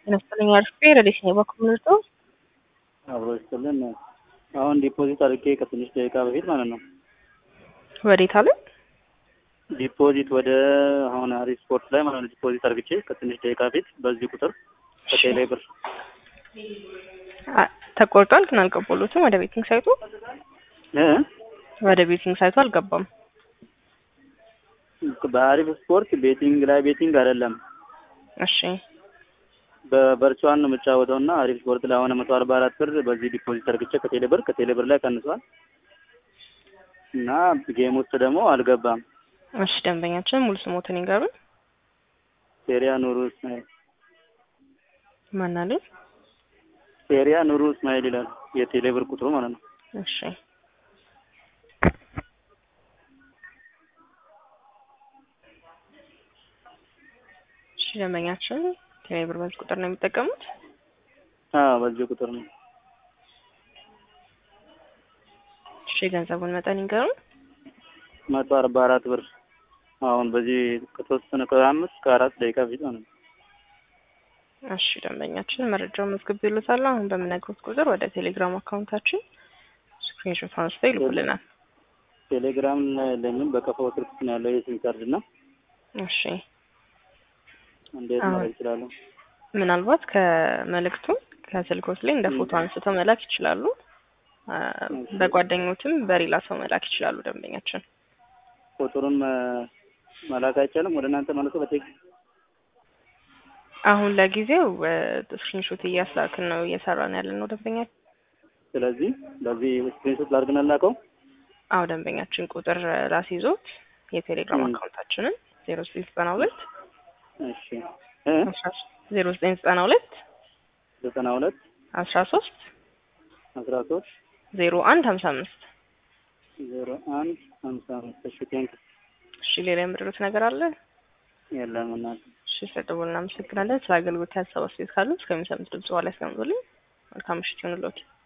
ይመስለኝ አርፌ ረዴት ነው በኮምርጦ አብሮ ይስጥልን። አሁን ዲፖዚት አድርጌ ከትንሽ ደቂቃ በፊት ማለት ነው። ወዴት አለ? ዲፖዚት ወደ አሁን አሪፍ ስፖርት ላይ ማለት ነው። ዲፖዚት አድርግቼ ከትንሽ ደቂቃ በፊት በዚህ ቁጥር ከቴሌ ብር ተቆርጧል፣ ግን አልገባሎትም። ወደ ቤቲንግ ሳይቱ እ ወደ ቤቲንግ ሳይቱ አልገባም። በአሪፍ ስፖርት ቤቲንግ ላይ ቤቲንግ አይደለም እሺ በቨርቹዋል ነው የምጫወተው እና አሪፍ ስፖርት ላይ አሁን መቶ አርባ አራት ብር በዚህ ዲፖዚት አድርግቼ ከቴሌ ብር ከቴሌ ብር ላይ ቀንሷል እና ጌም ውስጥ ደግሞ አልገባም። እሺ ደንበኛችን ሙሉ ስሞትን ይንገሩን። ሴሪያ ኑሩ እስማኤል ማናለን? ሴሪያ ኑሩ እስማኤል ይላል የቴሌ ብር ቁጥሩ ማለት ነው። እሺ እሺ ደንበኛችን ቴሌብር በዚህ ቁጥር ነው የሚጠቀሙት? አዎ በዚህ ቁጥር ነው። እሺ የገንዘቡን መጠን ይንገሩን። መቶ አርባ አራት ብር አሁን በዚህ ከተወሰነ ከአምስት ከአራት ደቂቃ በፊት ማለት ነው። እሺ ደንበኛችን መረጃውን መዝግብ ይሉታል። አሁን በምነግሩት ቁጥር ወደ ቴሌግራም አካውንታችን ስክሪንሾት አንስተው ይልኩልናል። ቴሌግራም ላይ ለምን በከፋው ስልክ ነው ያለው የሲም ካርድ እና እሺ እንዴት አዎ። ማድረግ ይችላሉ? ምናልባት ከመልእክቱ ከስልኮት ላይ እንደ ፎቶ አንስተው መላክ ይችላሉ። አ፣ በጓደኞትም በሌላ ሰው መላክ ይችላሉ። ደንበኛችን ቁጥሩን መ- መላክ አይቻልም ወደ እናንተ መልሶ በቴክስት አሁን ለጊዜው ስክሪንሾት እያስላክን ነው እየሰራን ያለን ነው ደንበኛ ስለዚህ በዚህ ስክሪንሾት ላድርግና ላከው አዎ ደንበኛችን ቁጥር ላስይዞት የቴሌግራም ም። አካውንታችንን ዜሮ ዘጠኝ ዘጠና ሁለት እሺ እ ዜሮ ዘጠኝ ዘጠና ሁለት ዘጠና ሁለት አስራ ሶስት አስራ ሶስት ዜሮ አንድ ሀምሳ አምስት ዜሮ አንድ ሀምሳ አምስት እሺ ቴንክ እሺ ሌላ የምድሩት ነገር አለ? የለም እናት እሺ ስለደወሉ እናመሰግናለን። ስለ አገልግሎት ያሰባስቤት ካሉ እስከሚሰሙት ድምጽ በኋላ ያስቀምጡልኝ። መልካም ምሽት ይሁንልዎት።